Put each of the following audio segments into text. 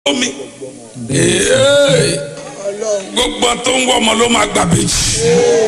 omi Ee, gbogbo tó ń wọ ọmọ ló máa gbà bèjì.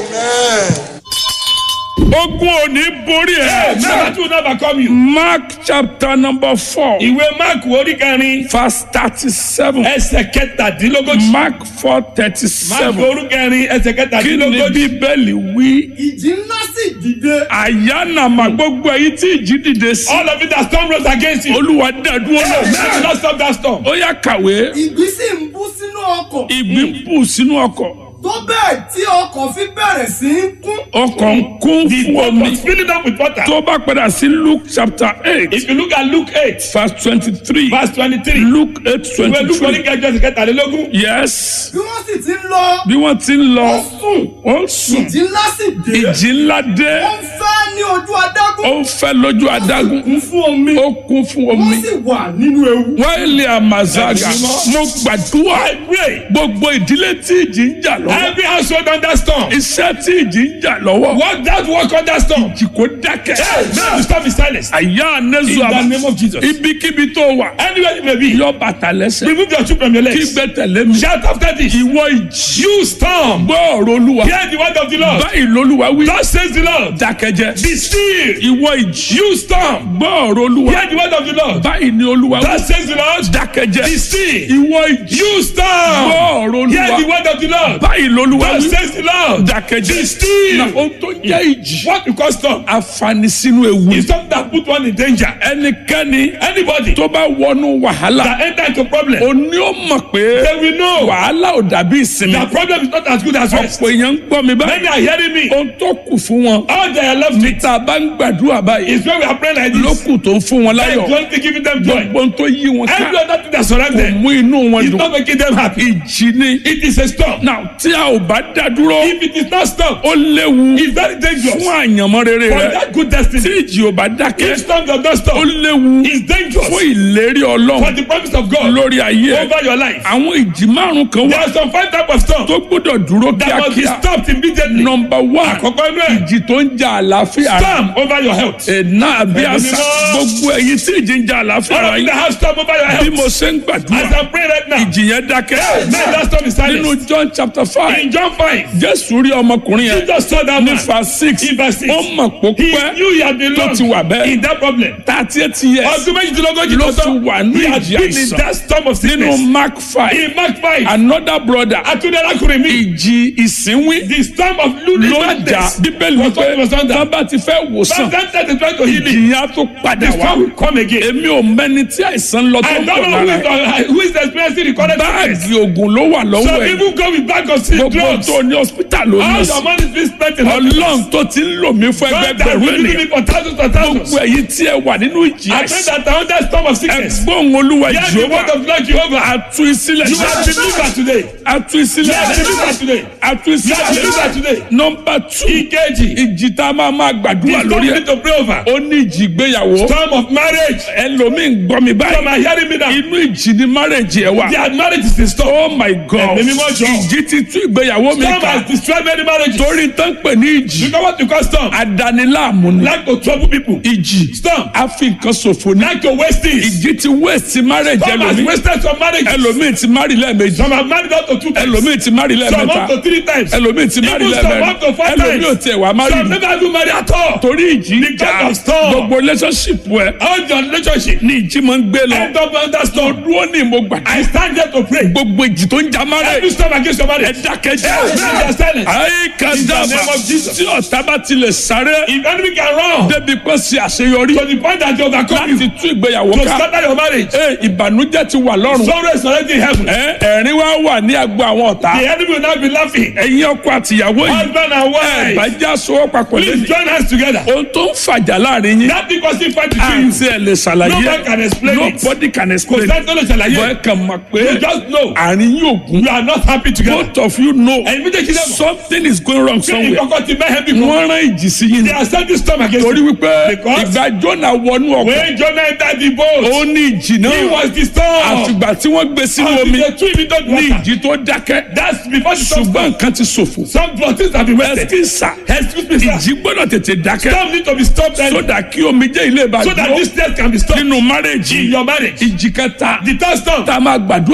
ogun ò ní borí ẹ. Never to never come you. mark chapter number four Ìwé Máàkù orí kẹrin verse thirty-seven ẹsẹ̀ kẹtàdínlógójì. mark four Máàkù thirty-seven orí kẹrin ẹsẹ̀ kí ni kẹtàdínlógójì. bíbélì wí. ìjì ńlá sì dìde. àyànnàmà gbogbo èyí tí ìjì dìde sí. All of it that storm rose against you. olúwa dàdúró Never lọ. not stop that storm. ó yá kàwé ìgbì sì ń bú sínú ọkọ̀. ìgbín bù sínú ọkọ̀ tó bẹ́ẹ̀ tí ọkọ̀ fi bẹ̀rẹ̀ sí í kún. ọkọ̀ ń kún The fún boat omi. was filling up with water. tó bá padà sí luke chapter eight If you look at Luke eight verse twenty-three verse twenty-three. luke eight Ìwé Luke orí twenty-three kẹjọ ẹsẹ̀ kẹtàlélógún. yes bí wọ́n sì ti ń lọ. bí wọ́n ti ń lọ ó sùn. ó ń sùn ìjì ńlá sì dé. ìjì ńlá dé ó ń fẹ́ ní ojú adágún. ó ń fẹ́ lójú adágún kún fún omi. ó kún fún wọ́n omi sì wà nínú ewu. wáìlì àmàzága Ẹ̀mí mímọ́. mo gbàdúrà I pray. gbogbo ìdílé tí ìjì ń jà lọ́wọ́ Every household under storm. iṣẹ́ tí ìjì ń jà lọ́wọ́ Work that work under storm. ìjì kò dákẹ́ Now the storm is silenced. àyà anẹ́sù In the àmà name of Jesus. ibikíbi tó wà Anywhere you may be. yọ bàtà lẹ́sẹ̀ Remove your shoe from your kí legs. gbé tẹ̀lé mi Shout after this. ìwọ ìjì You storm. gbọ́ ọ̀rọ̀ olúwa Hear the word of the Lord. báyìí lolúwa wí Thus says the Lord. dákẹ́jẹ́ Be still. ìwọ ìjì You storm. gbọ́ ọ̀rọ̀ olúwa Hear the word of the Lord. báyìí ni olúwa wí Thus says the Lord. dákẹ́jẹ́ Be still. ìwọ ìjì You gbọ́ storm. ọ̀rọ̀ Hear the olúwa word of the Lord. báyìí lolúwa Thus wí says the Lord. dákẹ́jẹ́ Be still. na ohun tó jẹ́ ìjì What you call storm àfààní sínú ewu is something that put one in danger. ẹnikẹ́ni Anybody tó bá wọnú wàhálà that enter into problem, òní ó mọ̀ pé they will know wàhálà ò dàbí ìsinmi that problem is not as good as rest. ọ̀pọ̀ èèyàn ń gbọ́ mi báyìí Many are hearing me. ohun tó kù fún wọn All they are left with tá a bá ń gbàdúrà báyìí is when we are praying like ló this. kù tó ń fún wọn And láyọ̀ the only thing giving them joy. gbogbo ohun tó yí wọn ká Every other thing that surrounds kò them mú inú wọn is dùn not making them happy. ìjì ni It is a storm. náà tí a ò bá dá dúró If it is not storm, ó léwu it's very dangerous. fún àyànmọ́ rere For rẹ that good tí destiny, ìjì ò bá dákẹ́ if storm does not ó stop, léwu it's dangerous fún ìlérí for ọlọ́run the promise of God lórí ayé ẹ over your life. àwọn ìjì márùn kan There wà are some five types of storm tó gbọ́dọ̀ dúró that must be kíákíá stopped immediately. nọmba one Àkọ́kọ́ inú ẹ̀, ìjì tó ń jà àlàáfíà rẹ storm over your health. ẹ̀nà àbí Ẹ̀mí àṣà mímọ́. gbogbo ẹ̀yin tí ìjì ń jà àlàáfíà All rẹ of you that yín have storm over your bí health. mo ṣe ń As gbàdúrà I pray right now, ìjì yẹn dákẹ́ may that storm is nínú silenced. John chapter five In John 5, Jésù rí ọmọkùnrin yẹn Jesus saw that ní man. verse six In verse six. ó mọ̀ pó He pẹ́ knew he had been tó long ti wà bẹ́ẹ̀ in that problem. thirty eight years Ọdún méjìdínlógójì ló ló ti sọ. wà ní He had ìjì been in àìsàn that storm of nínú sickness. Mark five In Mark 5, another brother Atúndẹ́lákùnrin mi. ìjì ìsínwín The storm of ló lunar jà madness. bíbélì was what wípé was under. tán bá ti fẹ́ wòsàn Sometimes they try to heal it. ìjì yẹn á tó padà The wá storm will come again. èmi ò mẹ́ni tí àìsàn lọ tó I ń don't bọ̀ know who lára is, uh, who is experiencing the current sickness. báàgì oògùn ló wà lọ́wọ́ Some ẹ̀ people go with bag of sick gbogbo drugs. tó ní hospital ló ní All sí your money is being spent in ọlọ́run tó ti ń lò mí fún God ẹgbẹ́ has bẹ̀rù been using ènìyàn me for thousands and thousands. gbogbo ẹ̀yin tí ẹ wà nínú ìjì I pray àìsàn that I under storm of sickness. ẹgbọ́n olúwa Hear the word jehova of Lord Jehovah. atu ìsílẹ̀ You are delivered today. atu You ìsílẹ̀ are delivered today. atu You are ìsílẹ̀ delivered today. nọmba two Ìkejì. ìjì tá a máa máa The gbàdúrà storm lórí you ẹ̀ need to pray over. ó ní ìjì ìgbéyàwó Storm of marriage. ẹlòmíì ń gbọ́ mi Some báyìí are hearing me now. inú ìjì ni marriage ẹ wà Their marriage is in storm. oh my god Ẹ̀mí mímọ́ jọ. ìjì ti tú ìgbéyàwó mi Storm ká has destroyed many marriages. torí tán pè ní ìjì You know what you call storm? adaniláàmú ni Like to trouble people. ìjì Storm. a fi nǹkan ṣòfò ní Like to waste things. ìjì ti waste marriage Storm has ẹlòmíì wasted some marriages. ẹlòmíì ti marry lẹ́ẹ̀mejì Some have married up to two times. ẹlòmíì ti marry Some up lẹ́ẹ̀mẹ́ta to three times. ẹlòmíì ti marry Even some up to lẹ́ẹ̀mẹ́rin four ẹlòmíì ò times. tiẹ̀ wá marry Some rí never do marry at all. torí ìjì ń Because jà of storm. gbogbo relationship ẹ All your relationship. ní ìjì máa ń gbé lọ End up under storm. dúró ní mo gbà I stand here to pray. gbogbo ìjì tó ń jà Every marriage storm against your ẹ marriage. dákẹ́jẹ́ Yes, they are silent. ayé In the kàdáàbà name of Jesus. tí ọ̀tá bá tilẹ̀ sáré If enemy can run débi pé ṣe àṣeyọrí to the point that they overcome you láti tú ìgbéyàwó to ká scatter your marriage, Ee, ìbànújẹ́ ti wà lọ́rùn sorrow is already in heaven. Ẹ, ẹ̀rín wá wà ní agbo àwọn ọ̀tá The enemy will not be laughing. ẹ̀yin ọkọ àtìyàwó yìí Husband and wife, bàjẹ́ aṣọwọ́ papọ̀ please lẹ́yìn join us together. ohun tó ń fàjà láàrin yín That thing causing fight between you. àti ẹ̀ lè ṣàlàyé No one can explain it. nobody can Kò explain sẹ́ni tó lè bọ́ ẹ ṣàlàyé. kàn mọ̀ pé You just know àárín yóò gún you are not happy together. both of you know Ẹ̀yin méjèèjì lẹ́mọ̀. something is going wrong Ṣé somewhere ìkọ̀kọ̀ ti mẹ́hẹ́ bí kan? wọ́n rán ìjì sí yín ni They are sending storm against torí you. wípé Because- ìgbà Jónà wọnú ọkọ̀ When Jonah entered the boat, ó ní ìjì he náà was the storm. àfìgbà tí wọ́n gbé sínú Until omi they threw him into the ní water. ìjì tó dákẹ́ That's before the storm ṣùgbọ́n started. nǹkan ti ṣòfò Some things have been wasted. ẹsikísà Excuse me, sir. ìjì gbọ́dọ̀ tètè dákẹ́ Storm need to be stopped early sódà kí omijé ilé ìbá so that dúró this death can be stopped nínú márèjì in your marriage. ìjì kẹta The third storm tá a máa gbàdúrà